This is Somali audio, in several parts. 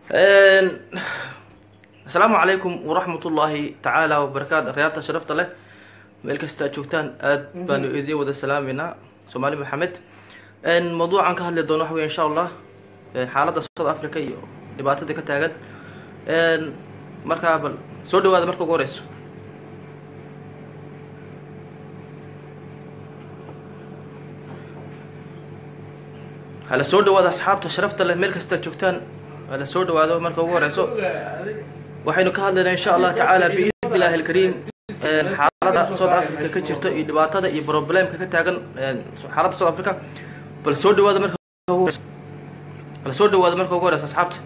asalaamu calaykum waraxmat ullaahi tacaala wabarakaatu akhyaarta sharafta leh meel kasta aad joogtaan aad baanu idiin wada salaameynaa soomaali maxamed mawduucan ka hadli doono waxa wey insha allah xaaladda south africa iyo dhibaatada ka taagan markaa bal soo dhawaada marka ugu horeyso hala soo dhawaada asxaabta sharafta leh meel kasta aad joogtaan hala soo dhawaado marka ugu horeyso waxaynu ka hadlaynaa insha allah tacaala biidni illaahi alkariim xaaladda south africa ka jirta iyo dhibaatada iyo problemka ka taagan xaaladda south africa bal soo dhawaada marka ugu horeyso bal soo dhawaada marka ugu horeyso asxaabta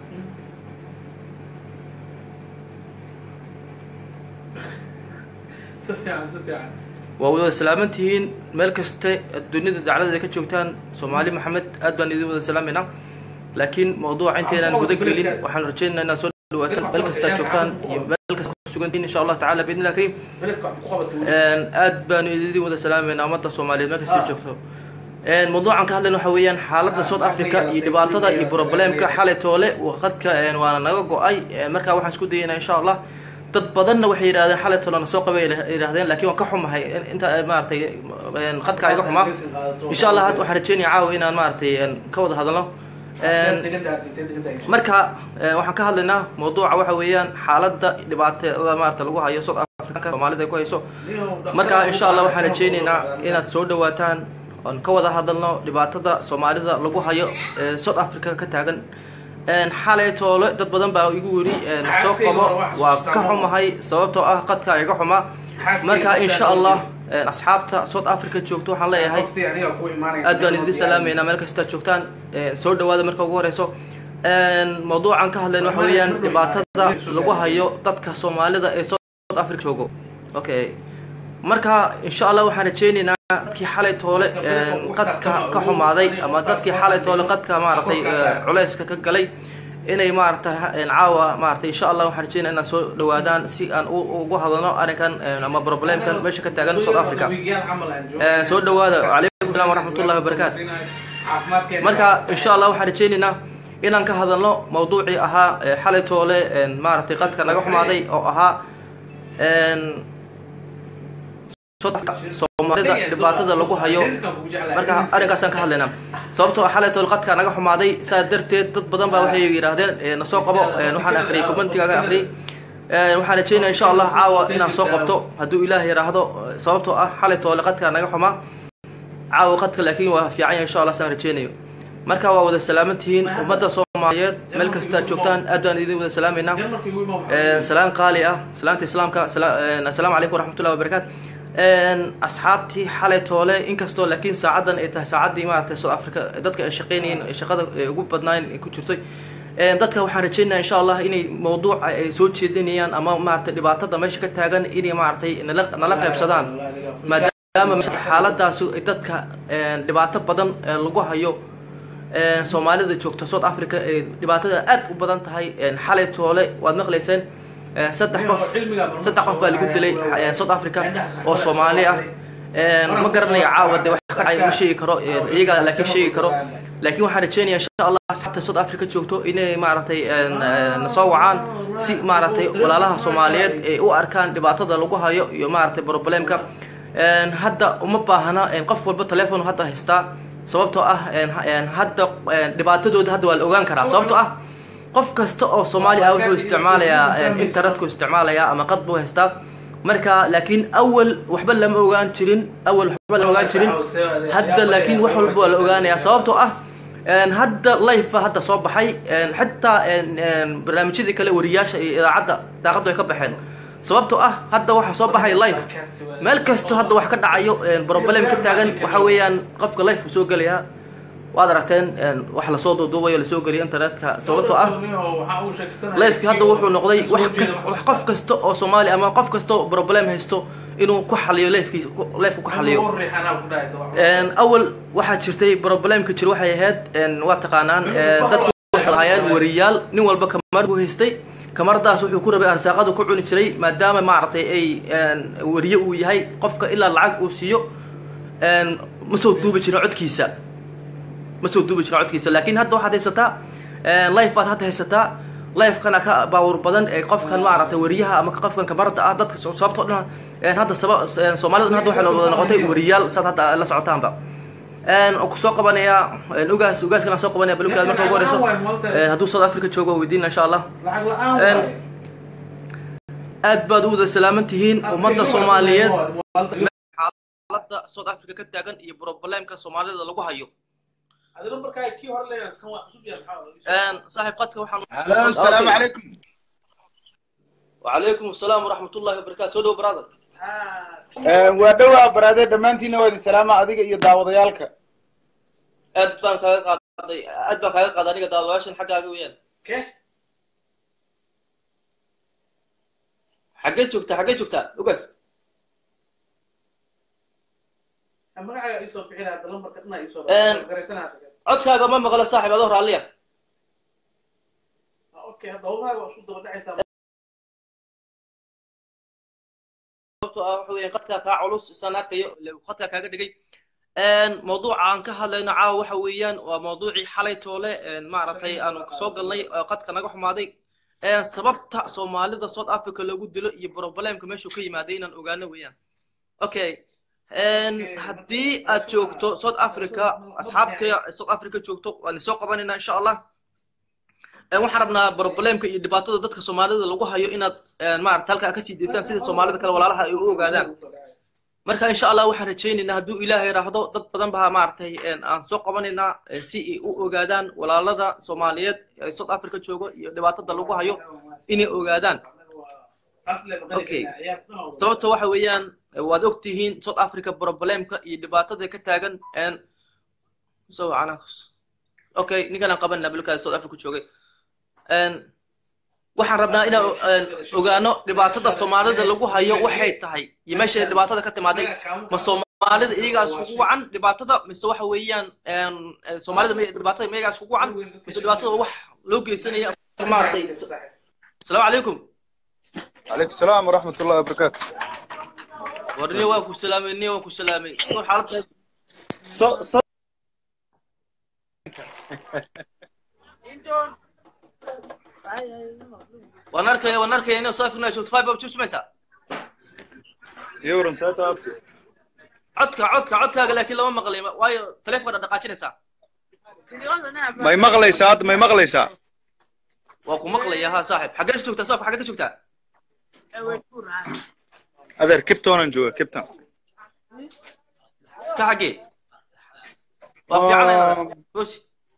waa wada salaaman tihiin meel kaste dunida dacladeeda ka joogtaan soomaali maxamed aad baan idin wada salaameynaa laakiin mawduuca intaynaan guda gelin waxaan rajeynaynaa inaad soo dhawaataan meel kastaad joogtaan iyo meel kasta kusugantihiin insha allah tacala biidni illah kariim aad baanu idin wada salaameynaa ummadda soomaaliyeed meel kasta joogto mawduucan ka hadlayna waxa weeyaan xaaladda south africa iyo dhibaatada iyo problemka xalay toole waqadka waana naga go-ay markaa waxaan isku dayaynaa insha allah dad badanna waxay yidhahdeen xalay tolana soo qabay yidhahdeen lakin waan ka xumahay inta maaratay qadka iga xumaa insha allah hadda waxaan rajeynaya caawa inaan maaratay ka wada hadalno marka waxaan ka hadlaynaa mawduuca waxa weeyaan xaaladda dhibaatada maarata lagu hayo south africa soomaalida ay ku hayso marka insha allah waxaan rajeyneynaa inaad soo dhawaataan oon ka wada hadalno dhibaatada soomaalida lagu hayo south africa ka taagan xalay toole dad badan baa igu weri soo qabo waa ka xumahay sababtoo ah qadka iga xumaa marka insha allah asxaabta south africa joogto waxaan leeyahay aad baan idin salaameynaa meel kasta joogtaan soo dhawaada marka ugu horeyso mawduucan ka hadlayna waxa weeyaan dhibaatada lagu hayo dadka soomaalida ee south africa joogo okay marka insha allah waxaan rajeyneynaa dadkii xalay toole qadka ka xumaaday ama dadkii xalay toole qadka maaratay culeyska ka galay inay maaratay caawa maaratay insha allah waxaan rajeynaya inaan soo dhawaadaan si aan ugu hadalno arrinkan ama problemkan meesha ka taagan south africa soo dhawaada calaykum salam waraxmatullahi wabarakaatu marka insha allah waxaan rajeyneynaa inaan ka hadalno mawduucii ahaa xalay toole maaratay qadka naga xumaaday oo ahaa soomaalida dhibaatada lagu hayo marka arrinkaasaan ka hadlaynaa sababtoo xalay tool qadka naga xumaaday saa darteed dad badan baa waxay yidhaahdeen nasoo qabo waxaan akhriyay commentigaaga akhriyay waxaan rajeynaya insha allah caawa inaan soo qabto hadduu ilaah yidhaahdo sababtoo ah xalay toole qadka naga xumaa caawa qadka laakiin waa fiicanya insha allah saan rajeynayo marka waa wada salaaman tihiin ummadda soomaaliyeed meel kastaad joogtaan aad baan idin wada salaameynaa salaan qaali ah salaanta islaamka assalaamu calaykum waraxmatullahi wabarakaatu asxaabtii xalay toole inkastoo laakiin saacaddan ay tahay saacaddii maaragtay south africa dadka ay shaqeynayeen shaqada ugu badnaayn ku jirtay dadka waxaan rajeynaya insha allah inay mawduuca ay soo jeedinayaan ama maaragtay dhibaatada meesha ka taagan inay maaragtay nala nala qaybsadaan maadaama xaaladaasi ay dadka dhibaato badan lagu hayo soomaalida joogta south africa ay dhibaatada aad u badan tahay xalay toole waad maqlayseen saddex qof saddex qof baa lagu dilay south africa oo soomaali ah ma garanayo caawa de wax ka dhacay ma sheegi karo iyaga laakiin sheegi karo laakiin waxaan rajeynaya insha allah asxaabta south africa joogto inay maaragtay nasoo wacaan si maaragtay walaalaha soomaaliyeed ay u arkaan dhibaatada lagu hayo iyo maaragtay problemka hadda uma baahna qof walba telefon hadda haystaa sababtoo ah hadda dhibaatadooda hadda waa la ogaan karaa sababtoo ah qof kasta oo soomaali ah wuxuu isticmaalayaa internetku isticmaalayaa ama qad buu haystaa marka laakiin awal waxba lama ogaan jirin awal waxba lama ogaan jirin hadda laakiin wax walba waa la ogaanayaa sababtoo ah hadda life hadda soo baxay xitaa barnaamijyadii kale wariyaasha iyo idaacadda daaqaddu ay ka baxeen sababtoo ah hadda waxaa soo baxay life meel kasto hadda wax ka dhacayo problem ka taagan waxa weeyaan qofka life uu soo gelayaa waad aragteen wax lasoo duuduubayo lasoo geliyo internetka sababtoo ah lifeki hadda wuxuu noqday wax qof kasta oo soomaali ama qof kasta oo problem haysto inuu ku xaliyo lifeki lifeka ku xaliyo awal waxaa jirtay problemka jir waxay ahayd waa taqaanaan dadku waxay lahaayeen wariyaal nin walba kamar buu haystay kamaradaas wuxuu ku rabay arsaaqadu ku cuni jiray maadaama maaragtay ay wariye uu yahay qofka ilaa lacag uu siiyo ma soo duubi jirin codkiisa ma soo duubi jirin codkiisa laakiin hadda waxaad haysataa life baad hadda haysataa lifekana ka baawur badan ee qofkan maaragtay wariyaha ama qofkan kamarada ah dadka sababtoo dhan hadda saba soomaalida hadda waxay wada noqotay wariyaal saad hadda la socotaanba ku soo qabanaya ugaas ugaaskana soo qabanaya balukaad marka ugu horeyso hadduu south africa joogo weydiina insha allah aad baad u wada salaaman tihiin ummadda soomaaliyeed xaaladda south africa ka taagan iyo problemka soomaalida lagu hayo صاحب قدك وحن هلا السلام عليكم وعليكم السلام ورحمة الله وبركاته سودو برادر waa dhowaa baraade dhammaantiina waa idin salaama adiga iyo daawadayaalka aad baan kaaga qaaday aad baan kaaga qaaday aniga daawadayaashan xaggaaga weeyaan xaggee joogtaa xaggee joogtaa ugaas codkaaga ma maqlo saaxib adoo raalliya sababtoo ah waxa weeyaan qadkaa kaa culus isaan arkayo qadkaa kaaga dhigay mawduuca aan ka hadlayno caawa waxa weeyaan waa mawduucii xalay toole maaragtay aanu soo galnay qadka naga xumaaday sababta soomaalida south africa loogu dilo iyo problemka meeshuu ka yimaaday inaan ogaano weeyaan okay haddii aad joogto south africa asxaabta south africa joogto waan soo qabanayna insha allah waxaan rabnaa problemka iyo dhibaatada dadka soomaalida lagu hayo inaad maarata halkaa kasii daysaan sida soomaalida kale walaalaha ay u ogaadaan marka insha allah waxaan rajaynaynaa hadduu ilaahay raahdo dad badan baa maaragtay aan soo qabanaynaa si ay u ogaadaan walaalada soomaaliyeed ee south africa joogo iyo dhibaatada lagu hayo inay ogaadaan okay sababta waxa weeyaan waad og tihiin south africa problemka iyo dhibaatada ka taagan so okay ninkan aan qabanna bilkaada south africa joogay waxaan rabnaa inaan ogaano dhibaatada soomaalida lagu hayo waxay tahay iyo meesha dhibaatada ka timaaday ma soomaalida iyagaa iskugu wacan dhibaatada mise waxa weeyaan soomaalida dhibaatada ma iyagaa iskugu wacan mise dhibaatada wax loo geysanaya maaragtay asalaamu calaykum calaykum salaam waraxmat ullahi wabarakaatu warniyo waan ku salaamay niyo waan ku salaamay kor xaaladda so so waan arkaya waan arkaya inuu saafirna joogto five up sumaysaa yowran saata abti codka codka codkaaga laakiin lama maqlay waayo taleefonka dhaqaajinaysaa may maqlaysaa hadda may maqlaysaa waa ku maqlaya ha saaxib xaggee ka joogtaa saaxib xaggee ka joogtaa adeer kiptonan jooga kipton ka xaggee waa fiican hosi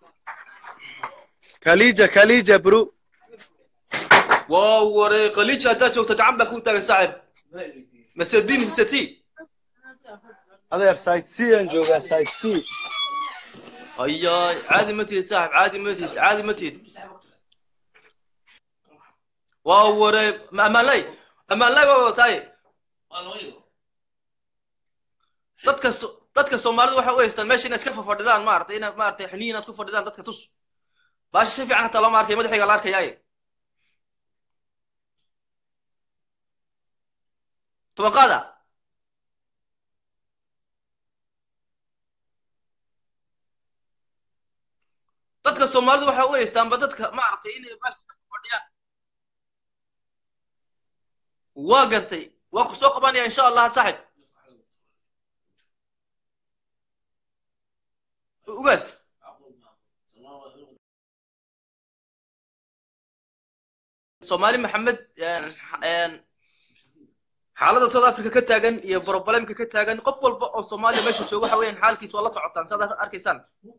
kalija kalija bro waa waree khaliija haddaad joogto gacan baa kuu taagay saaxib mased b mise c adeer site c aan joogaa site c ayaay caadi ma tihid saaxib caadi ma tihid caadi ma tihid waa waree amaanlay amaanlay baa wadataay dadka dadka soomaalida waxay u haystaan meesha inay iska fafadhidaan maaragtay ina maaragtay xiniyi inaad ku fadhidaan dadka tus baasha si fiican hataa looma arkay madaxayga la arkayaaye طبقادا dadka soomaalidu waxay u haystaanba dadka maaragtay inay meesha ka fadhiyaan waa gartay waa ku soo qabanaya insha allah saaxib ugaas soomaali maxamed xaaladda south africa ka taagan iyo problemka ka taagan qof walba oo soomaaliya meesha jooga waxa weeyaan xaalkiis waa la socotaan saad arkaysaan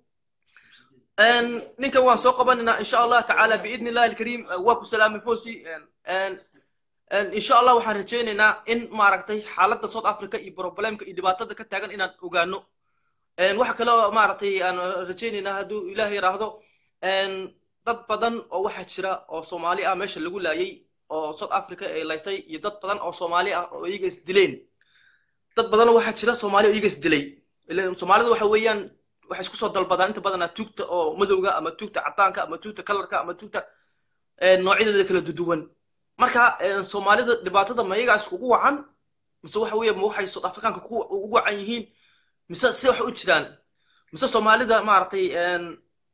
ninkan waan soo qabanaynaa insha allah tacaala biidni illahi alkariim waa ku salaamay fosi insha allah waxaan rajaynaynaa in maaragtay xaaladda south africa iyo problemka iyo dhibaatada ka taagan inaan ogaano waxa kale oo maaragtay aan rajaynaynaa hadduu ilaah yiraahdo dad badan oo waxaa jira oo soomaali ah meesha lagu laayay oo south africa ay laysay iyo dad badan oo soomaali ah oo iyaga isdileen dad badan waxaa jira soomaali oo iyaga isdilay soomaalida waxa weeyaan waxay isku soo dalbadaan inta badanaa tuugta oo madowga ama tuugta cadaanka ama tuugta kalarka ama tuugta noocyadeeda kala duduwan marka soomaalida dhibaatada ma iyagaa iskugu wacan mise waxa weeye ma waxay south africaanka ugu wacan yihiin mise si wax u jiraan mise soomaalida maaragtay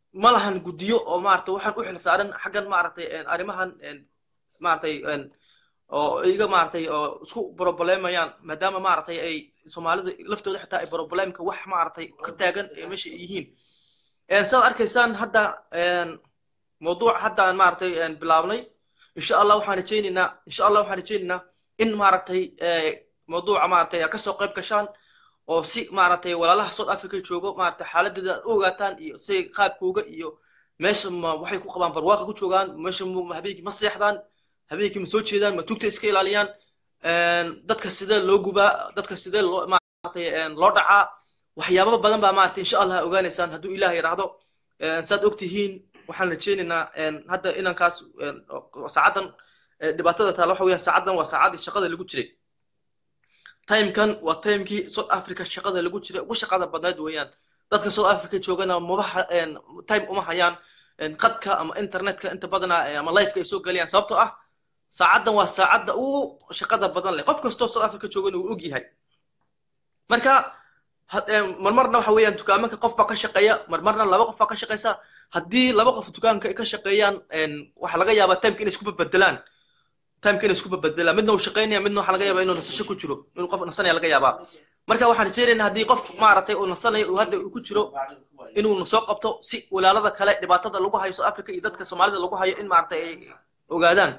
ma lahan guddiyo oo maaragtay waxaan u xil saaran xaggan maaragtay arrimahan maaragtay oo iga maaragtay oo isku brobolemayaan maadaama maaragtay ay soomaalida laftooda xitaa ay brobolemka wax maaragtay ka taagan ee meesha ay yihiin saad arkaysaan hadda mawduuc haddaan maaragtay bilaabnay insha allah waxaan rajaynaynaa insha allah waxaan rajaynaynaa in maaragtay mawduuca maaragtay kasoo qayb gashaan oo si maaragtay walaalaha south africa joogo maaragtay xaaladeeda aad u ogaataan iyo si qaabkooga iyo meesha ma waxay ku qabaan barwaaqa ku joogaan meesha habeenkii ma seexdaan habeenkii ma soo jeedaan ma tugta iska ilaaliyaan dadka sidee loo gubaa dadka sidee loo maaragtay loo dhacaa waxyaababa badan baa maaragtay insha allah ogaanaysaan hadduu ilaah yidhaahdo saad ogtihiin waxaan rajaynaynaa hadda inankaas saacaddan dhibaatada taala waxa weeyaan saacaddan waa saacaddii shaqada lagu jiray timekan waa timekii south africa shaqada lagu jiray ugu shaqada badnayd weeyaan dadka south africa joogana maba time uma hayaan qadka ama internetka inta badana ama lifeka ay soo galayaan sababtoo ah saacaddan waa saacadda ugu shaqada badan leh qof kastoo south africa joogana uu og yahay marka marmarna waxa weeyaan dukaamanka qof baa ka shaqeeya marmarna laba qof baa ka shaqeysa haddii laba qof dukaanka ay ka shaqeeyaan waxaa laga yaabaa timeka inay isku bedbedelaan timeka inay isku bedbedelaan midna uu shaqeynaya midna waxaa laga yaabaa inuu nasasho ku jiro inuu qof nasanaya laga yaabaa marka waxaan rajaynaynaa haddii qof maaragtay uu nasanayo uu hadda uu ku jiro inuu soo qabto si walaalada kale dhibaatada lagu hayo south africa iyo dadka soomaalida lagu hayo in maaragtay ay ogaadaan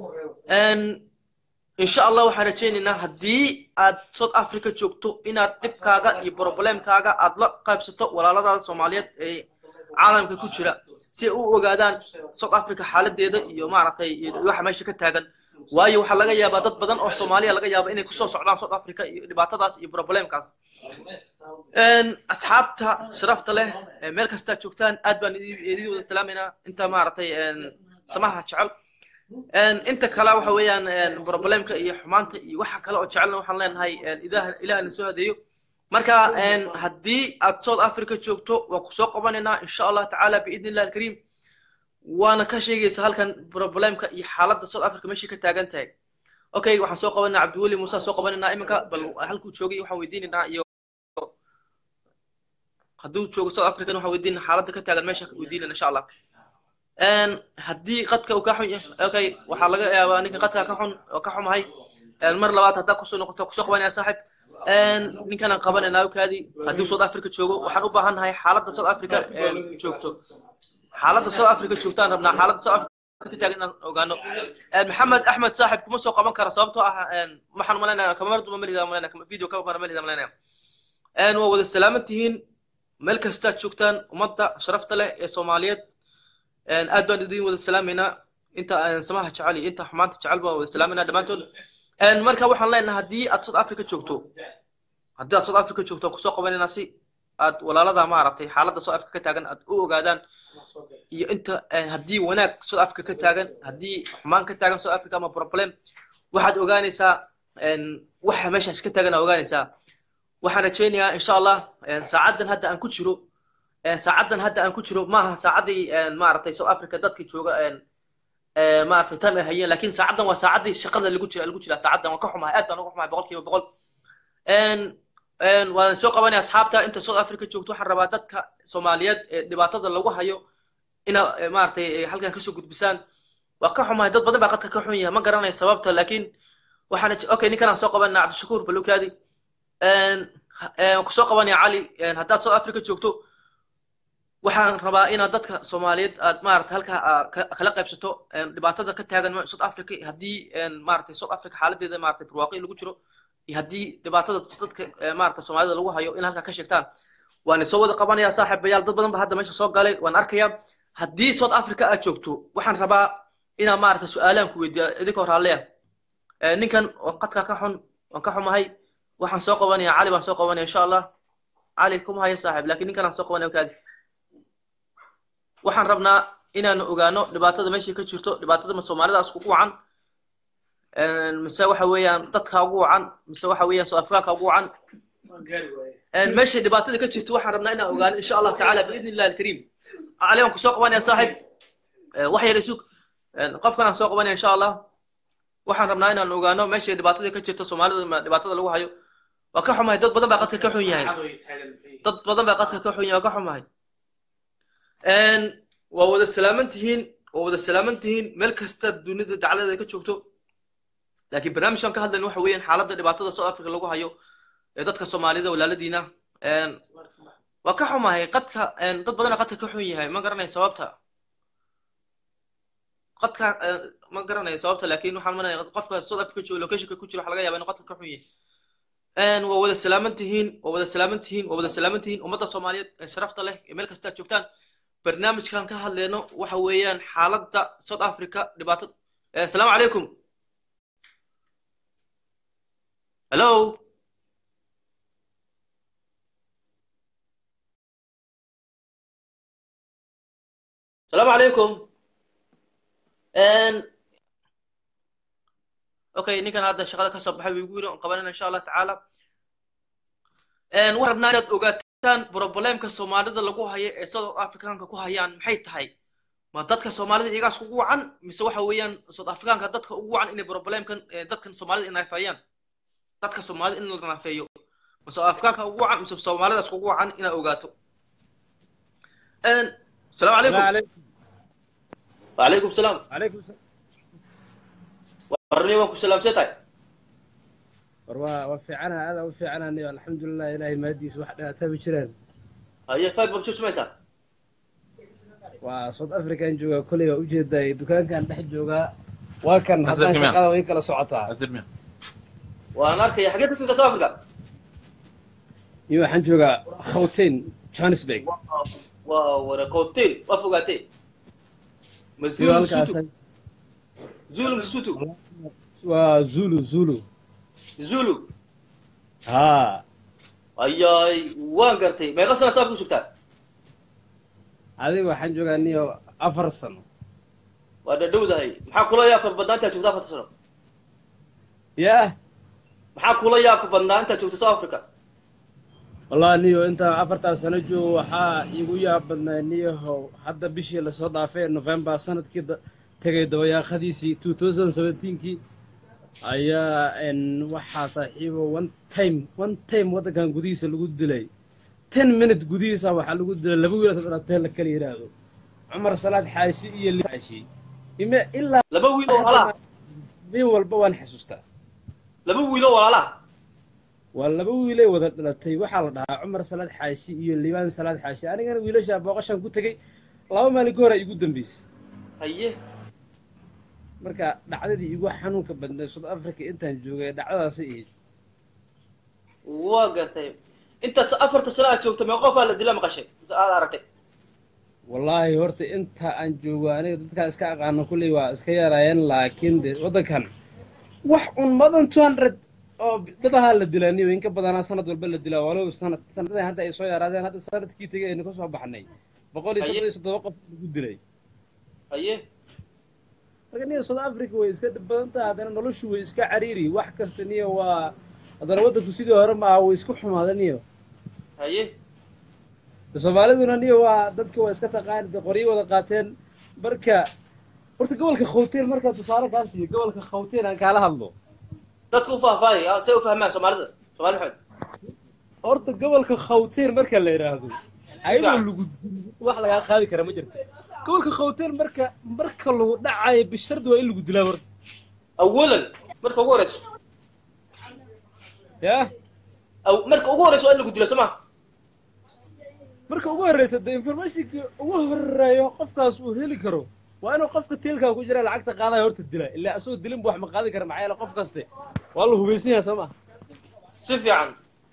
insha allah waxaan rajaynaynaa haddii aad south africa joogto inaad dhibkaaga iyo problemkaaga aad la qaybsato walaaladaada soomaaliyeed ee caalamka ku jira si ay u ogaadaan south africa xaaladeeda iyo maaragtay waxa meesha ka taagan waayo waxaa laga yaabaa dad badan oo soomaaliya laga yaaba inay kusoo socdaan south africa iyo dhibaatadaas iyo problemkaas asxaabta sharafta leh meel kastaa joogtaan aad baan idin wada salaamaynaa inta maaragtay samaha jecel inta kale waxa weeyaan problemka iyo xumaanta iyo waxa kale oo jecelna waxaan leenahay ilaah na soo hadeeyo marka haddii aad south africa joogto waan kusoo qabanaynaa insha allah tacaala biidni illah alkariim waana ka sheegaysa halkan problemka iyo xaaladda south africa meeshii ka taagan tahay okay waxaan soo qabanaa cabdiweli muuse soo qabanaynaa iminka bal halkuu joogay waxaan weydiinaynaa iyo hadduu joogo south african waxaan weydiinaa xaaladda ka taagan meesha weydiinayna insha allah haddii qadka uu ka xun okay waxaa laga yaabaa ninka qadka ka xun oo ka xumahay mar labaad haddaa kusoo noqoto kusoo qabanaya saaxib ninkanaan qabanaynaa kaadi haddii south africa joogo waxaan u baahannahay xaaladda south africa joogto xaaladda south africa joogtaan rabnaa xaaladda south africa ka taagan inaan ogaano maxamed axmed saaxib kuma soo qaban kara sababtoo ah waxaan malaynaya kamaradu ma melida malaynaya video kamara melida malaynaya waa wada salaaman tihiin meel kastaad joogtaan ummadda sharafta leh ee soomaaliyeed aad baan idin wada salaamaynaa inta samaha jecel iyo inta xumaanta jecel baan wada salaamayna dhammaantood marka waxaan leenahay haddii aad south africa joogto haddii aad south africa joogto kusoo qabanaynaa si aad walaalada maaragtay xaaladda south africa ka taagan aad u ogaadaan iyo inta haddii wanaag south africa ka taagan haddii xumaan ka taagan south africa ama problem waxaad ogaanaysaa waxa meeshaas ka taagan aad ogaanaysaa waxaan rajaynayaa insha allah saacaddan hadda aan ku jiro saacaddan hadda aan ku jiro maaha saacaddii maaragtay south africa dadka jooga maaragtay time ay hayeen lakin saacaddan waa saacaddii shaqada lagu jira lagu jira saacaddan waan ka xumahay aad baan uga xumahay boqol kiiba boqol waan soo qabanaya asxaabta inta south africa joogto waxaan rabaa dadka soomaaliyeed ee dhibaatada lagu hayo ina maaragtay halkan kasoo gudbisaan waa ka xumahay dad badan baa qadka ka xun yahay ma garanayo sababta lakin waxaan okay ninkanaan soo qabanaya cabdishakuur balukaadi waan kusoo qabanaya cali haddaad south africa joogto waxaan rabaa inaad dadka soomaaliyeed aad maarata halkaa kala qaybsato dhibaatada ka taagan south africa haddii maarata south africa xaaladeeda maarata barwaaqi lagu jiro iyo haddii dhibaatada dadka maarata soomaalida lagu hayo in halkaa ka sheegtaan waan soo wada qabanaya saaxiibayaal dad badan ba hadda meesha soo galay waan arkaya haddii south africa aad joogto waxaan rabaa inaan maarata su-aalaan ku weydiiya idinkoo raalleya ninkan qadka ka xun waan ka xumahay waxaan soo qabanaya cali baan soo qabanaya insha allah cali kuma hayo saaxiib lakin ninkan aan soo qabanaya kaadi waxaan rabnaa inaanu ogaano dhibaatada meeshay ka jirto dhibaatada ma soomaalidaas ugu wacan mise waxa weeyaan dadka ugu wacan mise waxa weeyaan soo afrikaanka ugu wacan meeshay dhibaatada ka jirto waxaan rabnaa inaan ogaano insha allah tacaala biidni illahi alkariim cali waan kusoo qabanaya saaxiib wax yar isug qofkan aan soo qabanaya insha allah waxaan rabnaa inaan ogaano meeshay dhibaatada ka jirto soomaalida dhibaatada lagu hayo waa ka xumahay dad badan baa qadka ka xun yahay dad badan baa qadka ka xun yahay waa ka xumahay waa wada salaaman tihiin waa wada salaaman tihiin meel kasta dunida dacladeeda ka joogto laakiin barnaamijkan ka hadlayna waxa weeyaan xaaladda dhibaatada south africa lagu hayo ee dadka soomaalida walaaladiina waa ka xumahay qadka dad badana qadka ka xun yahay ma garanay sababta qadka ma garanay sababta laakiin waxaan manaya qofka south africa jooga locationka ku jira waxa laga yaaba inuu qadka ka xun yahay waa wada salaaman tihiin waa wada salaaman tihiin waa wada salaaman tihiin ummadda soomaaliyeed ee sharafta leh ee meel kasta joogtaan barnaamijkan ka hadleyno waxa weeyaan xaaladda south africa dhibaatada asalaamu calaykum hello asalaamu calaykum okay ninkan hadda shaqada ka soo baxay wigu yiri on qabanana insha allah tacaala waxaan rabnaa inaad ogaataan problemka soomaalida lagu hayo ee south africanka ku hayaan maxay tahay ma dadka soomaalida iyagaas ugu wacan mise waxa weeyaan south africanka dadka ugu wacan inay problemkan dadkan soomaalida inaafeeyaan dadka soomaalida in la naafeeyo ma south africanka ugu wacan mise soomaalidaas ugu wacan inaad ogaato السلام عليكم وعليكم السلام عليكم السلام ورني وانكم سلام سيتاي waa waa fiicana aada u fiicanaanayo alxamdulilah ilaahay mahadiisa wax dhibaataba jiraan هيا فايد بمشوش ميسا waa south african joogaa koley waa ujeedaa dukaankan dhex joogaa waa kan haddaan shaqada way kala socotaa وانا اركي حقيقة كنت ساوث افريقيا iyo waxaan joogaa khawtain johannesburg وانا كوتيل وفوقاتي iyo مزول halkaas سوتو زولو سوتو waa zulu zulu زولو ha اياي وان قرتي ما يغسل سافر شفتها adiga waxaan joogaa niyo afar sano وانا دودة هي maxaa kula yaabka badnaa intaad joogta afarta sano yah maxaa kula yaabka badnaa intaad joogta south africa wallahi niyo intaan afartaa sano joogo waxaa igu yaab badnaa niyahow hadda bishii lasoo dhaafay november sanadkii da- tegay dabayaaqadiisii two thousand seventeenkii ayaa n waxaa saaxiibo one time one time waddankan gudihiisa lagu dilay ten minute gudihiisa waxaa lagu dilay laba wiil oo dhalatee la kala yidhaahdo cumar salaad xaashi iyo li xaashi ime ilaa laba wiil oo walaalaha min walba waan xasuustaa laba wiil oo walaalaha waa laba wiilay wada dhalatay waxaa la dhahaa cumar salaad xaashi iyo liibaan salaad xaashi anigana wiilashaa booqashaan ku tegey laba maalin ka hor ay igu dambeysay haye marka dhacdadii igu xanuunka badnay south africa intaan joogay dhacdadaasi ahayd waa gartay intaas afarta sano aad joogta mee qofaa la dila maqashay mise aad aragtay wallaahi horta inta aan joogo aniga dadkaan iska aqaano kulley waa iska yaraayeen laakiin de waddankan wax un madan two hundred oo dadahaa la dilaa niyo inka badanaa sanad walba la dilaa walow sanad sanadadan hadda ay soo yaraadeen hadda sanadkii tegay aynu ka soo baxnay boqol iyo soddon iyo toddoba qof lagu dilay haye marka niyo south africa way iska dhib badan tahay haddana noloshu way iska cariiri wax kasta niyo waa haddana waddanku sidii hore maaha way isku xumaada niyo haye soomaaliduna niyo waa dadka waa iska taqaani de qoryo wada qaateen marka horta gobolka khawteen markaa tusaale kaa siiyo gobolka khawteen aan kaala hadlo dadka u faahfaahay ah, say u fahmaan soomaalida soomaali maxamed horta gobolka khawteen marka la yidhaahdo ayadoo Fiican. lagu wax lagaa qaadi kara ma jirto gobolka khawteen marka marka lagu dhacayo bishardi waa in lagu dilaa horta awalan marka ugu horeyso yah aw marka ugu horeyso waa in lagu dilo soo ma marka ugu horreysa de informationka ugu horeeyo qofkaas uu heli karo waa inuu qofka tiilkaa ku jira lacagta qaadaya horta dila ilaa asagoo dilinba wax ma qaadi kara maxaa yeele qof kaste waa la hubaysan yahay soo ma si fiican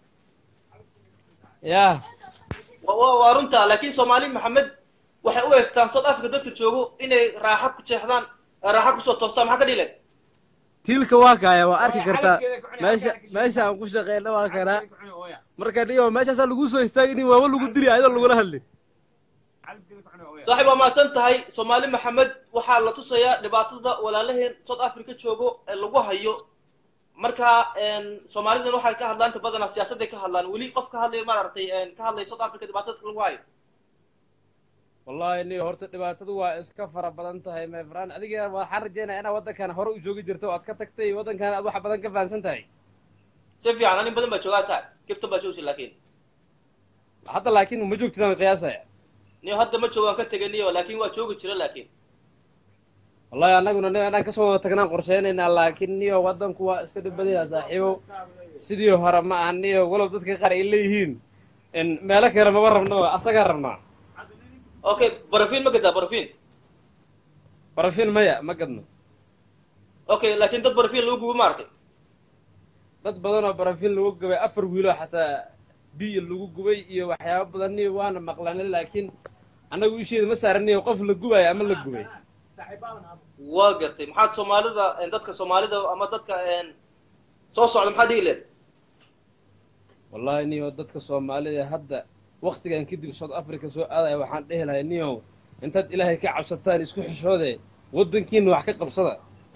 yah wa- wa- waa runta laakiin soomaali maxamed waxay u heystaan south africa dadka joogo inay raaxa ku jeexdaan raaxa kusoo toostaan maxaa ka dhile tiilka waa kaaya waa arki kartaa meesha meesha aan ku shaqeyna waa kanaa marka dhigo meeshaasaa lagu soo istaagin waaba lagu dili ayadoo lagula hadli saaxiib waa mahadsan tahay soomaali maxamed waxaa la tusayaa dhibaatada walaalaheen south africa joogo ee lagu hayo marka soomaalidan waxay ka hadlaan inta badanaa siyaasadday ka hadlaan weli qof ka hadlaya maaragtay ka hadlaya south africa dhibaatada lagu hayo wallahi niyo horta dhibaatadu waa iska fara badan tahay mefran adiga waxaan rajeynaya inaad waddankan hore u joogi jirto oo aad ka tagtay waddankan aad wax badan ka fahansan tahay si fiican anin badan baa joogaa saaxiib kibtan baa joogsi laakiin hadda laakiin ma joogtidaan qiyaasaya niyo hadda ma joogaan ka tegay niyo laakiin waa joogi jira laakiin wallahi annaguna nin anaan kasoo wada tagnaan qorsheynaynaa laakiin niyo waddanku waa iska dhib badan yaha saaxiibo sidii hore ma aha niyo walow dadka qaar ay leeyihiin in meelo kale maba rabnaba asagaa rabnaa okay barafin ma gadaa barafin barafin maya ma gadno okay laakiin dad barafin lagu gubo maaragtay dad badan oo barafin lagu gubay afar wiiloo xataa biyo lagu gubay iyo waxyaaba badan niyo waana maqlanay laakiin annagu isheeda ma saaraniyo qof la gubayo ama la gubay waa gartay maxaad soomaalida dadka soomaalida ama dadka soo socda maxaad dhihi leed wallahi niyo dadka soomaalida hadda waktigan kadib south africa soo aadaya waxaan dhehi lahay niyow intaad ilaahay ka cabsataan isku xishoode waddankiina wax ka qabsada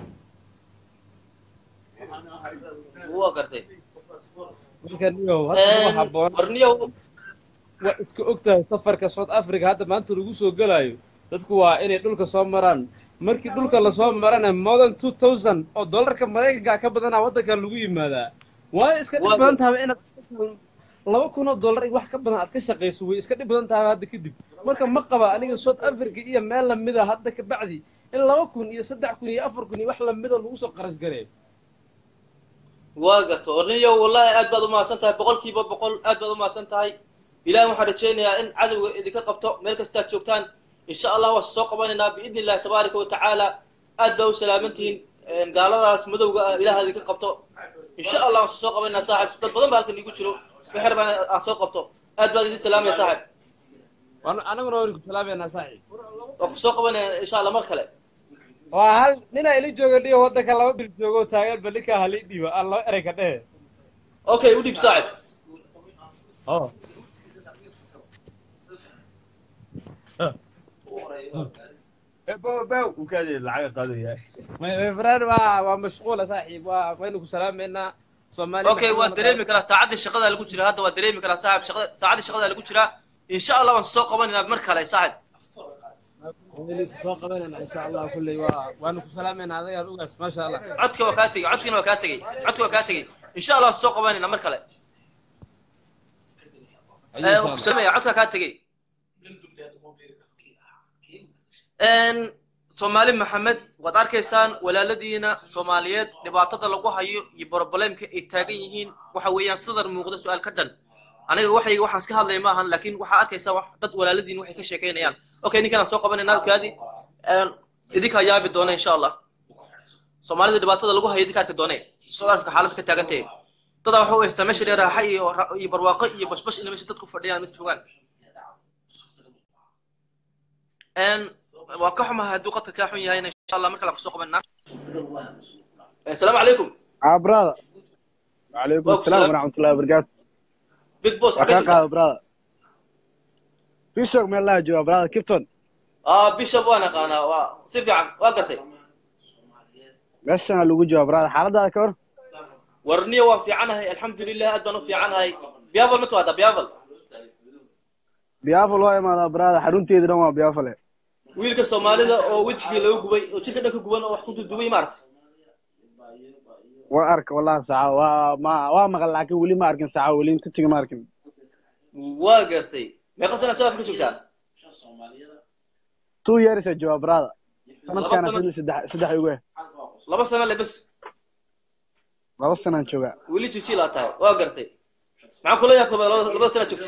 waa gartay marka niyow hadda ma haboon war niyow waa iska og tahay safarka south africa hadda maanta lagu soo gelaayo dadku waa inay dhulka soo maraan markii dhulka lasoo marana more than two thousand oo dollarka maraykanka ka badanaa waddankan lagu yimaadaa waa iska dhib badan tahay inaad laba kun oo dollar wax ka badan aad ka shaqayso way iska dhib badan tahay hadda kadib marka ma qaba aniga south africa iyo meel lamida hadda ka bacdi in laba kun iyo saddex kun iyo afar kun iyo wax lamida lagu soo qarash gareeyo waa garta war niyow wallahi aad baad umahadsan tahay boqolkiiba boqol aad baad umahadsan tahay ilahi waxaan rajaynayaa in cadowga idinka qabto meel kastaad joogtaan insha allah waan soo qabanaynaa biidni illahi tabaaraka wa tacaala aad baa u salaamantihiin gaaladaas madowga ah ilaah idinka qabto insha allah waan soo qabanaynaa saaxib dad badan baa halkan igu jiro wixer baan aan soo qabto aad baad idin salaamaya saaxib anaguna waan ku salaameynaa saaxiib waan ku soo qabanaya insha allah mar kale waa hal ninaa ili jooga dhiyo waddanka laba bil joogo taagan ba ninkaa hali dhiibo aan laba erey ka dhehe okay u dhiib saaxib oh mfraan waa waa mashquula saaxiib waa waynu ku salaameynaa soomaaliya okay waa dareemi karaa saacaddii shaqada lagu jira hadda waa dareemi karaa saaxib shaqada saacaddii shaqada lagu jiraa insha allah waan soo qabanaynaa mar kale saaxib soo qabanayna insha allah kulley waa waanu ku salaameynaa adagaan ugaas maasha allah codka waa kaa tegey codkiina waa kaa tegey codka waa kaa tegey insha allah waan soo qabanaynaa mar kale waan ku salaamaya codka kaa tegey soomaali maxamed waad arkaysaan walaaladiina soomaaliyeed dhibaatada lagu hayo iyo broblемka ay taagan yihiin waxa weeyaan sidar muuqda su-aal ka dhan aniga waxayga waxaan iska hadlaya ma ahan laakiin waxaa arkaysaa wax dad walaaladiin waxay ka sheekaynayaan okay ninkanaan soo qabanaynaa kaadi idinkaa yaabi doona insha allah soomaalida dhibaatada lagu hayo idinka arki doone south africa xaalada ka taagan tahay dadaa waxa u haystaa meesha dheer raaxa iyo iyo barwaaqo iyo bashbash ina meesha dadku fadhiyaan mid joogaan waa ka xumahay hadduu qadka kaa xun yahayna insha allah mar kale aan kusoo qabanaa asalaamu calaykum ah brother وعليكم السلام ورحمة الله وبركاته big boss وكاكا brother بيشوك من الله جوا brother كيفتون ah bishop waan aqaanaa waa si fiican waa gartay meeshana lagu jooga brother xaaladaada ka hor warniya waan fiicanahay alxamdulilah aad baan u fiicanahay biyaval ma timaada biyaval biyaafal waa imaadaa brother xarunteedi dhan waa biyaafale wiilka soomaalida oo wejigii laga gubay oo jirka dhan ka guban oo wax ku dudubay maaragtay waa arka wallahi saaca waa ma waa maqal laakiin weli ma arkin saaca weli inta tigi ma arkin waa gartay meeqa sanaad south africa joogtaa two years a jooga brother sanadkaana sano- xilli saddex saddex igu eh laba sano le bes laba sanaan jooga weli jijiil aad tahay waa gartay maxaa kula yaabka labada labada sanaad joogta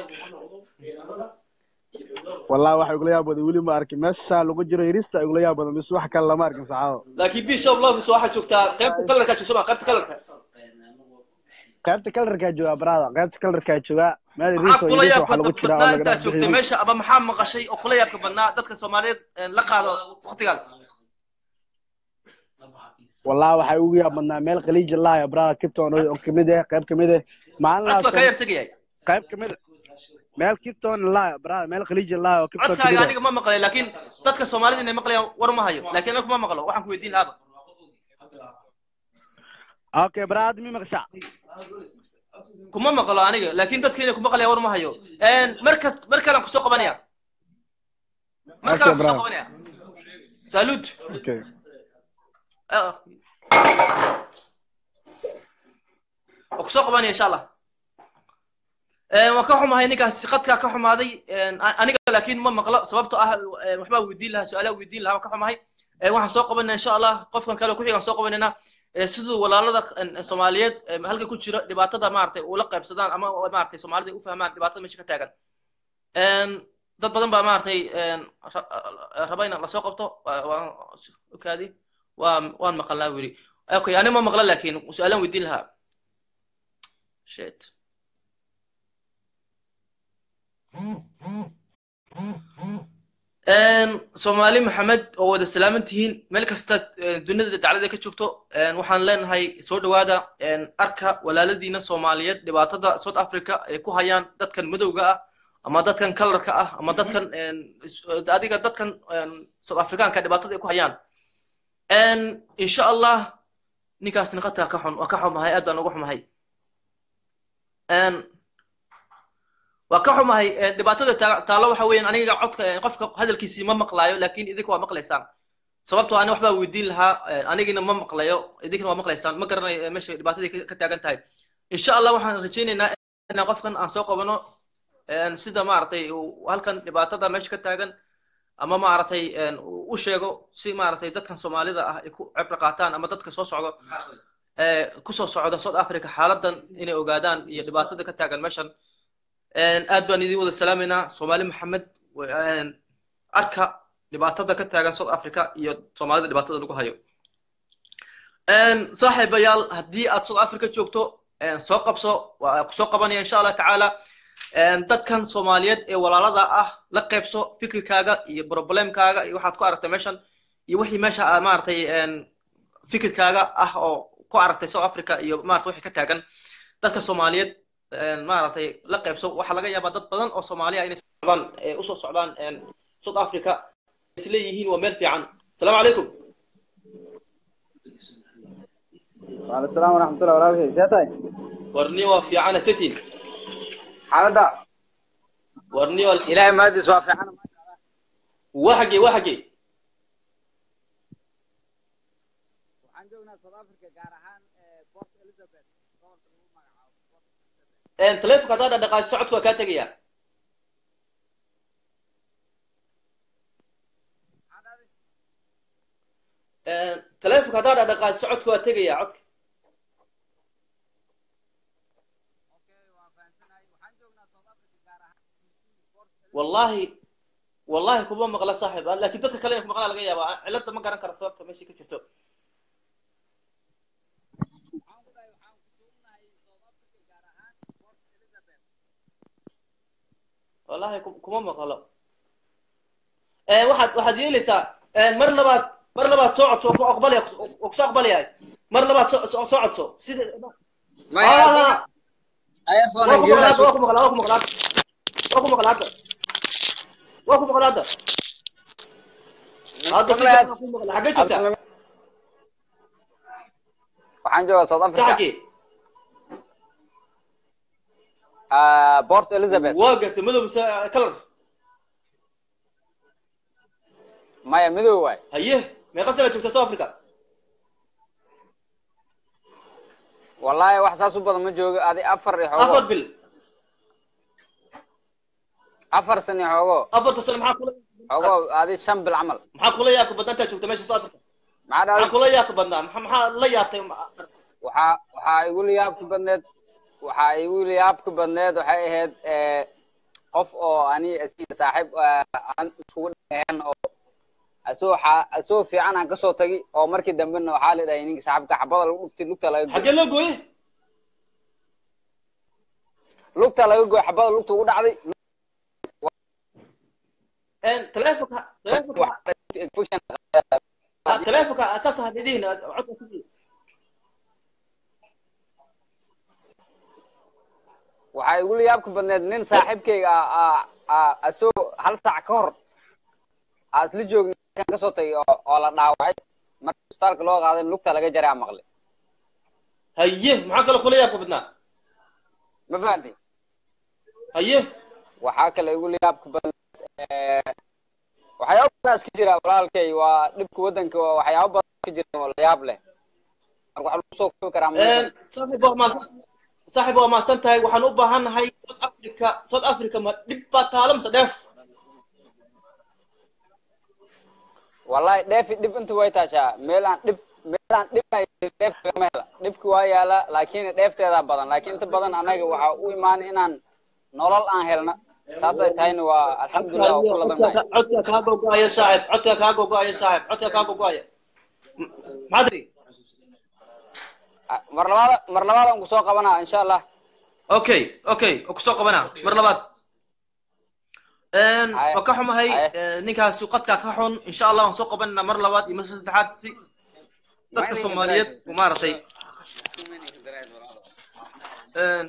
wallahi waxa igula yaab badan weli ma arkin meesha lagu jiro yirista igula yaab badan bis wax kale lama arkin saacado laakiin bishop lovis waxaa joogtaa qaybta kalarkaa joogta ma qaybta kalarka qaybta kalarkaa jooga brother qaybta kalarkaa jooga meel maxaa yiristo kula yirista yaabka waxa lagu jira oo badnaa laga intaad dhex joogtay bixiyay meesha ama maxaa maqashay oo kula yaabka badnaa dadka soomaaliyeed la qaado waqtigaan wallahi waxay ugu yaab badnaa meel khaliija laaya brother kipton oo kamid eh qayb kamid eh maalinaas codka ka yar tegayay qayb kamid eh meel kipton laaya brother meel khaliija laaya oo kipton codkaaga kamid eh aniga ma maqlay laakiin dadka soomaalida inay maqlayaan war ma hayo laakiin aniga kuma maqlo waxaan ku weydiin laaba okay brother mi maqsha kuma maqlo aniga laakiin dadka inay ku maqlayaan war ma hayo mar kas mar kalean kusoo qabanaya mar Okay, kalean kusoo bravo. qabanaya salud okay waa kusoo qabanaya insha allah waan ka xumahay ninkaasi qadkaa ka xumaaday aniga laakiin ma maqlo sababtoo ah eh, waxbaa weydiin lahaa su-aalaa weydiin lahaa waan ka xumahay Eh, waxaan soo qabanaa insha allah qofkan kale ku xigaan soo qabanaynaa Eh, siduu walaalada eh, soomaaliyeed eh, halka ku jira dhibaatada maaragtay ula qaybsadaan ama maaragtay soomaalida ay u fahmaan dhibaatada meesha ka taagan En, dad badan baa maaragtay en, ra- raba in lasoo qabto waa- waan okaadi waa waan maqalnaa wili okay ani ma maqla laakiin su-aalaan weydiin lahaa shit En, soomaali maxamed oo wada salaaman tihiin meel kasta eh, dunida daclada ka joogto en, waxaan leenahay soo dhawaada en, arka walaaladiina soomaaliyeed dhibaatada south africa ay ku hayaan dadkan madowga ah ama dadkan kalarka ah ama dadkan en, is- adiga dadkan en, south africaanka dhibaatada ay ku hayaan En, insha allah ninkaasna qadka ka xun waa ka xumahay aad baan uga xumahay En, waa ka xumahay eh, dhibaatada taa- taalo waxa weeyaan aniga codka eh, qofka hadalkiisii ma maqlaayo laakiin idinka waa maqlaysaan sababtoo ani waxbaa weydiin lahaa eh, anigina ma maqlayo idinkana waa maqlaysaan ma garanayo eh, meesha dhibaatadii ka- ka taagan tahay insha allah waxaan rajaynaynaa inaan qofkan aan soo qabano en, sida maaragtay uu halkan dhibaatada meesha ka taagan ama maaragtay en, uu u sheego si maaragtay dadkan soomaalida ah ay ku cibro qaataan ama dadka soo socdo eh, kusoo socda south africa xaaladan inay ogaadaan iyo dhibaatada ka taagan meeshan En, aad baan idin wada salaamaynaa soomaali maxamed wa- en, arka dhibaatada ka taagan south africa iyo soomaalida dhibaatada lagu hayo En, saaxiibayaal haddii aad south africa joogto en, soo qabso waa kusoo qabanaya insha allah tacaala En, dadkan soomaaliyeed ee walaalada ah la qaybso fikirkaaga iyo problemkaaga iyo waxaad ku aragtay meeshan iyo wixii meesha ah, maaragtay en, fikirkaaga ah oo ku aragtay south africa iyo maarata wixii ka taagan dadka soomaaliyeed en, maaragtay la qaybso waxaa laga yaabaa dad badan oo soomaaliya inay socdaan ee usoo socdaan en, south africa is leeyihiin waa meel fiican asalaamu calaykum وعلى السلام ورحمة الله وبركاته سيادتك warniyo waa fiicana sitin حالدا warniyo إلهي ما أدري سوافي أنا waa xagee waa xagee waxaan joognaa South Africa gaar ahaan ee Port Elizabeth gobolka lagu magacaabo Port Elizabeth En, taleefonka haddaa dhaqdhaqaaji socodka waa kaa tegaya maxaa dhahday En, taleefonka haddaa dhaqdhaqaaji socodka waa tegaya codka okay waan fahamsanahay waxaan joognaa South Africa gaar ahaan Port Elizabeth wallahi wallahi kuma maqla saaxiib ah, laakiin dadka kale in ku maqlaa laga yaabaa cilada ma garan kara sababta meesha ka jirto waxaan ku dhahay waxaan ku joognahay South Africa gaar ahaan Port Elizabeth wallahi ku- kuma maqlo Eh, waxaad waxaad yeelaysaa eh, mar labaad mar labaad soo codso waa ku aqbalaya waa kusoo aqbalayahay mar labaad soo soo soo codso sida Ah, iPhone waa ku maqlaa waa ku maqlaa waa ku maqlaa waa ku maqlaa hadda waa ku maqlaa hadda hadda si fiican waa ku maqlaa xaggee joogtaa waxaan joogaa South ka Africa xaggee ah Port Elizabeth waa gartay madow mise kalar maya midow waay haye meeqa sana joogta south africa wallahi wax saas u badan ma joogo adi afar iyo afar xoogo bil afar sano iyo xoogo afarta sano maxaa kula xoogo adi shan bil camal maxaa kula yaabka badnaa intaad joogta meesha south africa maxaa maxaa dhahday kula yaabka badnaa maxaa maxaa la yaabtay waxaa waxaa igu liyaabka badneed waxaa igu liyaabka badneed waxay ahayd ee, qof oo ani asiga saaxiib ah, aan iskugu dhaheen oo asoo xa- asoo fiican aan kasoo tagi oo markii dambena waxaa la dhahay ninka saaxiibka xabada lagu dhuftay lugta laga goy xaggee loo gooye lugta laga goy xabada lugta ugu dhacday taleefonka taleefonka infection ah, taleefonka asaas ha dhidihin codka ku jiro. waxaa igu liyaabka badneed nin saaxiibkayga ah ah ah asoo hal saac ka hor aa isla joogna kan kasoo tagay oo oo la dhaawacay marka isbitaalka loo qaaday lugta laga jaray aan maqlay haye maxaa kaloo kula yaabka badnaa ma fahantay haye waxaa kale igu liyaabka badan eh, waxyaabo badan iska jira walaalkay waa dhibka waddanka waa waxyaabo badan iska jira oo layaab leh marka waxaa lagu soo koobi karaa ma saaxiib waa mahadsan saaxiib waa mahadsan tahay waxaan u baahannahay south africa south africa ma dhib baa taalo mise dheef wallahi dheefi dhib inta way taashaa meelaan dhib meelaan dhibay dheef kama hela dhibki waa yaala laakiin dheefteedaa badan laakiin inta badan anaga waxaa u imaanay inaan nolol aan helna saasay tahayna waa alxamdulilah waa ku ladanahay codka kaa gogo'aya saaxib codka kaa gogo'aya saaxib codka kaa gogo'aya maxaad tiri mar labaad mar labaad aan kusoo qabanaa insha allah okay okay oo kusoo qabanaa mar labaad Een, Haye. waa ka xumahay Haye. ee, ninkaasi qadkaa ka xun insha allah waan soo qabananaa mar labaad iyo mar saddexaad si dadka soomaaliyeed u maaragtay een,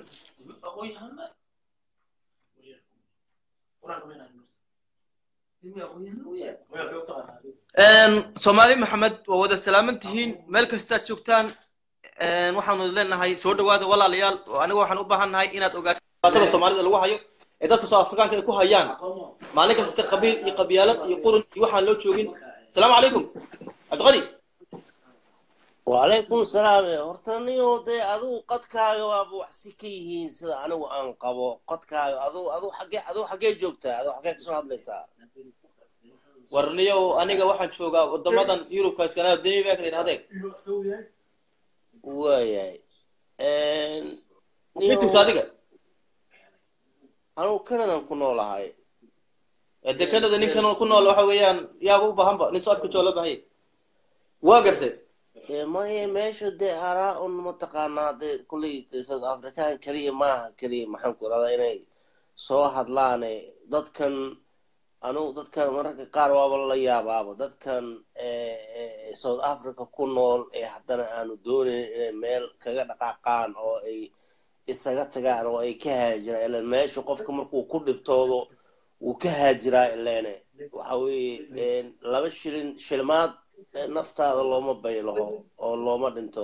een, soomaali maxamed waa wada salaaman tihiin meel kastaad joogtaan een, waxaanu leenahay soo dhawaada walaalayaal oo aniga waxaan u baahannahay inaad ogaato dhibaatada soomaalida lagu hayo ee dadka soo afrikaanka ay ku hayaan maalin kasta qabiil iyo qabyaalad iyo qurun iyo waxaan loo joogin asalaamu calaykum cabdiqadi وعليكم السلام horta niyo dee adigu qadkaaga waaba wax si ka yihiin sida anigu aan qabo qadkaaga adigu adigu xagee adigu xagee joogtaa adigu xagee kasoo hadlaysaa warniyow aniga waxaan joogaa wadamadan yurubka iskanaada danimark la yidhahdee waayahay mid joogta adiga anigu canadan ku noolahay dee canada ninkan ku nool waxa weeyaan yaaba u baahanba nin soo afka jooga loo baahanya waa gartay dee maya meesha dee araa un mataqaanaa dee kulley dee south african keliya maaha keliya maxaan ku irahdaa inay soo hadlaane dadkan anigu dadkan mararka qaar waaba la yaabaaba dadkan eh, eh, south africa ku nool ee haddana aanu doonayn inay meel kaga dhaqaaqaan oo ay isaga tagaan oo ay ka haajiraan ilan meesha qofka markuu ku dhibtoodo wuu ka haajiraa ileene waxa weeye laba shilin shilmaad eh, naftaada looma baylaho oo looma dhinto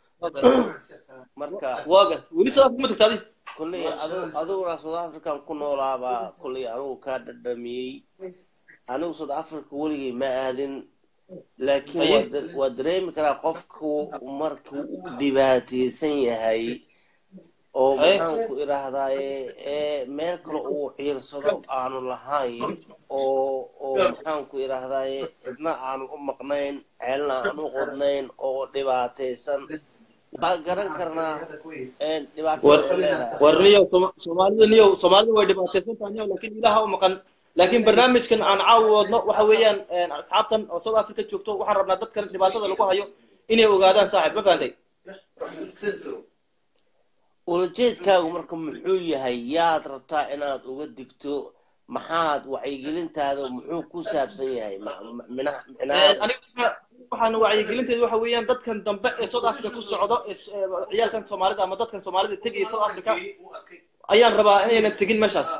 marka waa gartay weli soo afka ma tagta adi kulley adu adiguna south african ku noolaabaa kulley anigu kaa dhadhamiyey anigu south africa weligay ma aadin laakiin Aye. waa da- waa dareemi karaa qofku markuu u dhibaataysan yahay oo Aye. maxaan ku idhaahdaaye ee meel kale uu ciirsado aanu lahayn oo oo maxaan ku idhaahdaaye cidna aanu u maqnayn ceelna aan u qodnayn oo dhibaataysan waa garan karnaa een dhibaatada ay leedahay war niyow Sooma- soomaalida niyow soomaalida way dhibaataysantahay niyow laakiin ilaha u maqan laakiin barnaamijkan aan caawi wadno waxa weeyaan een, asxaabtan oo south africa joogto waxaan rabnaa dadkan dhibaatada lagu hayo inay ogaadaan saaxib ma fahantay ulajeedkaagu marka muxuu yahay yaad rabtaa inaad uga digto maxaad wacyigelintaada muxuu ku saabsan yahay Ma- ma- minaha Een, minaha aniga waxa- waxaan wacyigelinteedu waxa weeyaan dadkan dambe ee south africa ku socdo ee s- ee ciyaalkan soomaalida ama dadkan soomaalida tegaya south africa ayaan rabaa inaynan tegin meeshaas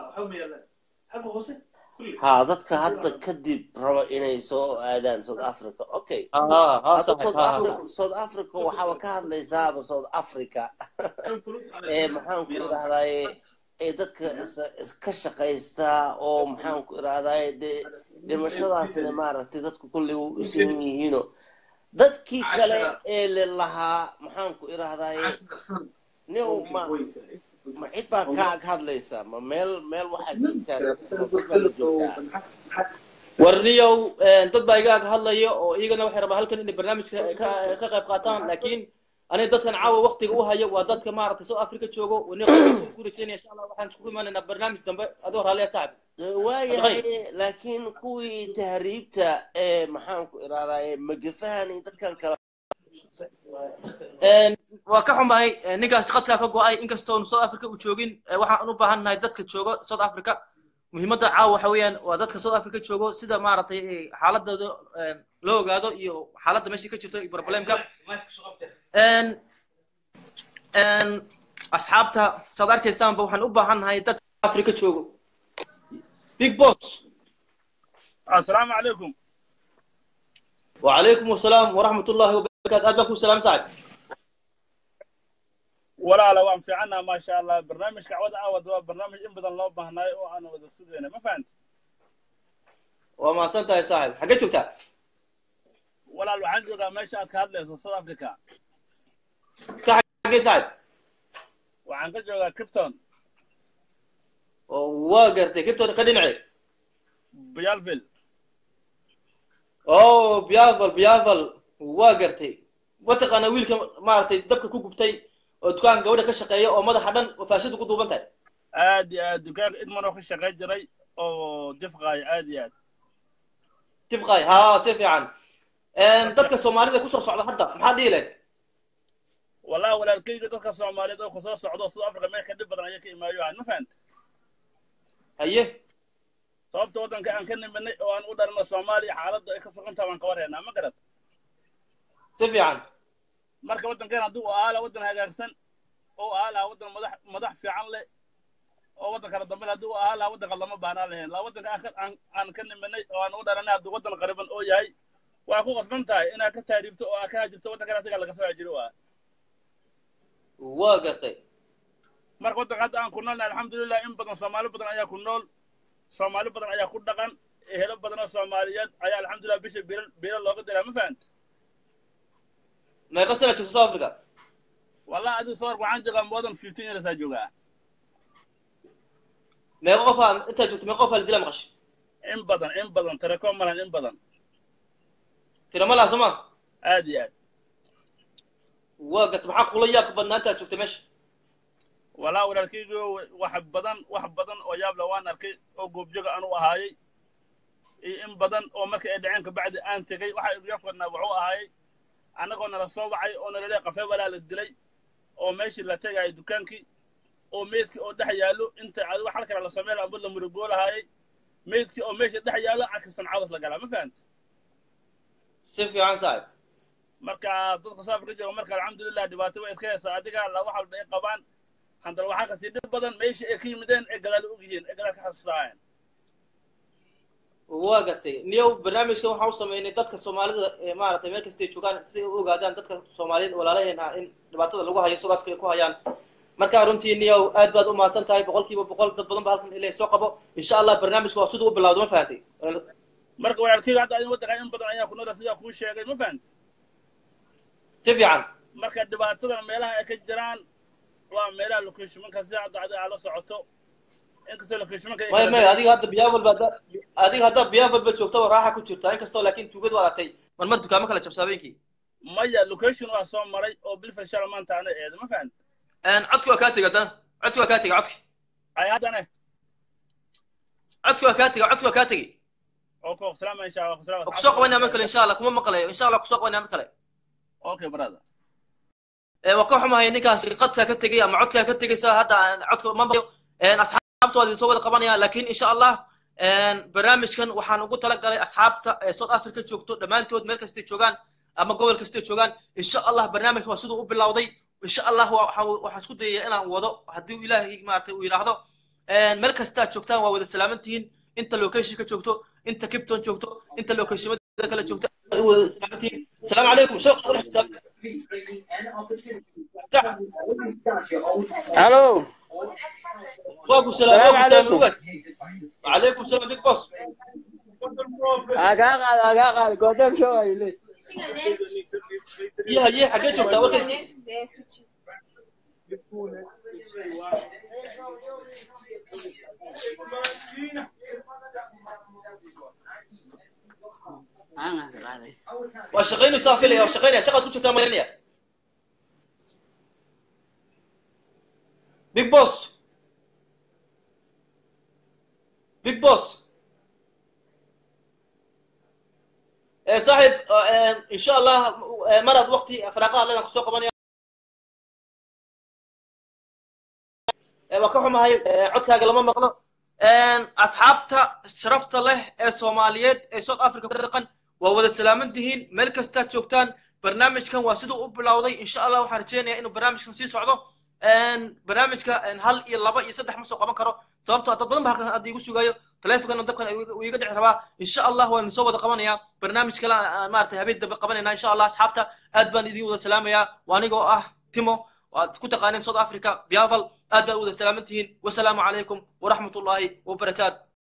ha dadka hadda kadib raba inay soo aadaan south africa okay ha ha hadda saaxib south ha ha africa south africa waxaaba ka hadlaysaaba south africa ee maxaan ku idhahdaaye ee dadka is- iska shaqaysta oo maxaan ku idhahdaaye dee dhimashadaasna maaragtay dadku kolley u isiman yihiino dadkii kale ee le lahaa maxaan ku idhahdaaye nin ma ma cid baa ka ag hadlaysa ma meel meel waxaa joogtaan ma dad baa la joogtaa warniyow dad baa iga ag hadlaya oo iyagana waxay rabaa halkan inay barnaamijka ka ka qayb qaataan laakiin aniga dadkan caawa waqtiga u haya waa dadka maaragtay south africa joogo wani ku rajeynaya insha allah waxaan isku imanaynaa barnaamij dambe adoo raalliya saaxib waayahay laakiin kuwii tahriibta ee maxaan ku idhahdaaye magafahan iyo dadkan kale waa ka xumahay ninkaasi khadkaa ka go-ay inkastoonu south africa u joogin waxaan u baahan nahay dadka joogo south africa muhiimadda caawa waxa weeyaan waa dadka south africa joogo sida maaragtay xaaladooda loo ogaado iyo xaaladda meesha ka jirto iyo problemka asxaabta saad arkaysaanba waxaan u baahan nahay dadka africa joogo big boss السلام عليكم وعليكم السلام ورحمة الله وبركاته أدبك السلام سعد ولا لا وان في عنا ما شاء الله برنامج كعود عود هو برنامج إن بدل الله بهناي وأنا وذا السوداني ما فهمت وما سنت يا صاحب حقيت شفتها ولا لو عندي ذا ما شاء كهاد ليس سود أفريقيا حقي سعد وعن كجوا كريبتون وقرتي كيف تقدر عليه بيالفيل oh biafal biafal waa gartay mataqaana wiilka maaragtay dabka ku gubtay oo dukaan gabadha ka shaqeeya oo madaxa dhan oo faashadu ku duuban tahay aad iyo aad dukaanka idman oo ka shaqayn jiray oo difqaayo aad iyo aad tifqay ha si fiican dadka soomaalida kusoo socda hadda maxaa dhihi lahayd wallahi walaalkayga dadka soomaaliyeed oo kusoo socdo south africa meel ka dhib badan ayaa ka imaayo ah ma fahanta haye sababta waddanka aan ka niminay oo aan u dhalno soomaaliya xaaladda ay ka sugan tahay waan ka warhaynaa ma garad si fiican marka waddankan haddii uu ahaa laha waddan hagaagsan oo ahaa lahaa waddan madax madax fiican leh oo waddan kala dambe haddii uu ahaa lahaa waddanka lama baahnaan lahayn laa waddanka aan ka aan aan ka niminay oo aan u dhalanay haddii waddan qariban oo yahay waa ku qasban tahay inaad ka taariibto oo aad ka hajirto waddankan asiga laga soo hajiro waa waa gartay marka waddanka hadda aan ku noolnahay alxamdulilah in badan soomaali badan ayaa ku nool soomaali badan ayaa ku dhaqan ehelo badan oo soomaaliyeed ayaa alxamdulilah bisha bilal bilal looga diraa ma fahanta meeqa sana jirta south africa wallahi adiga soo warka waxaan joogaa more than fifteen years aa joogaa meeqa qof aa intaa joogta meeqa qof aa la dilaa maqashay in badan in badan telekom malan in badan tira ma laha soo ma aad iyo aad waa gartay maxaa kula yaabka badnaa intaa joogta meesha walaa walaalkaygiio wax badan wax badan oo yaabla waan arkay oo goobjoga aan u ahaayey iyo in badan oo markii ay dhaceen kabacdi aan tegey waxa igu yaabkadnaa wuxuu ahaayey annagoo nala soo wacay oo nalale qafe walaa la dilay oo meeshii la tegayay dukaankii oo meydkii oo dhex yaallo inta adigo xal kale la sameyn amba la murugoo meydkii oo meesha dhex yaallo cakistan cawas la galaa ma fahanta si fiican saaxib marka dadka soo afrika jooga marka alxamdulilah dhibaato way iska haysaa adiga la wax walba ay qabaan haddana waxaa kasii dhib badan meeshii ay ka yimideen ay gadaal og yihiin ay gadaal ka xasuusaayeen waa gartay niyow barnaamijkan waxaan u sameynay dadka soomaalida ee maaragtay meel kastay joogaan si ay u ogaadaan dadka soomaaliyeed walaalaheena in dhibaatada lagu hayo south africa ay ku hayaan marka runtii niyow aad baad u mahadsan tahay boqolkiiba boqol dad badan ba halkan ilaahay soo qabo insha allah barnaamijka waa siduu u bilowdo ma fahantay marka walaalkeyga hadda adin waddanka in badan ayaa ku noola sidaa kuu sheegay ma fahanta si fiican marka dhibaatadan meelaha ay ka jiraan waa meelaha locationmanka sida hadda adiga aad la socoto inkastoo locationmanka ay maya kala maya daran- adiga hadda biyaafal ba adiga hadda biyaafal ba joogta waa raaxa ku jirta inkastoo laakiin tuugad waa aragtay mar mar dukaamo kala jabsa habeenkii maya location waa soo maray oo bilfan shala maanta ana eedo ma fahanta codki waa kaa tegi haddana codki waa kaa tegi codki ay haddane codki waa kaa tegi codki waa kaa tegi oo ku salaama insha allah salaama waa kusoo qabanaya mar kale insha allah kuma maqlayo insha allah kusoo qabanaya mar kale okay brother ee waa ka xumahay ninkaasi qadkaa ka tegay ama codkaa ka tegay saa hadda aan codka ma maqlayo een asxaabtooda soo wada qabanaya laakiin insha allah een barnaamijkan waxaan ugu talagalay asxaabta ee south africa joogto dhammaantood meel kastay joogaan ama gobol kastay joogaan insha allah barnaamijka waa siduu u bilowday insha allah waa- waxaan waxaan isku dayaya inaan wado haddii uu ilaahay maaragtay uu yidhaahdo een meel kastaa joogtaan waa wada salaaman tihiin inta location ka joogto inta kipton joogto inta locationada kale joogto waa wada salaaman tihiin asalaamu calaykum sheekh qurux Hello. waaku salaam Salaam waaku salaam calaykum. lugas وعليكم السلام بيج بوس Agaa qaad, agaa qaad. Goddamn show ayuu leeyahay. يا هي حاجات شفتها وركز Aan qaaday. وشغيني صافي لي وشغيني شغل كنت شفتها مليانية بيج بوس بيج بوس آه، صاحب آه، آه، ان شاء الله آه، مرض وقتي فراغها لنا خصوصا قبل waa ka xumahay ee, codkaaga lama maqlo Een, asxaabta sharafta leh ee soomaaliyeed ee south africa ku dhaqan waa wada salaaman tihiin meel kastaad joogtaan barnaamijkan waa siduu u bilowday insha allah waxaan rajeynayaa inuu barnaamijkan sii socdo Een, barnaamijka een, hal iyo laba iyo saddex ma soo qaban karo sababtoo ah dad badan ba halkan hadda igu sugayo taleefonkana dabkan uu iga dhici rabaa insha allah waan soo wada qabanayaa barnaamij kale aan maaragtay habeen dambe qabanayna insha allah asxaabta aad baan idin wada salaamayaa waa anigoo ah timo waad ku taqaaneen south africa biaval aad baa u wada salaaman tihiin wasalaamu calaykum waraxmat ullaahi wabarakaatu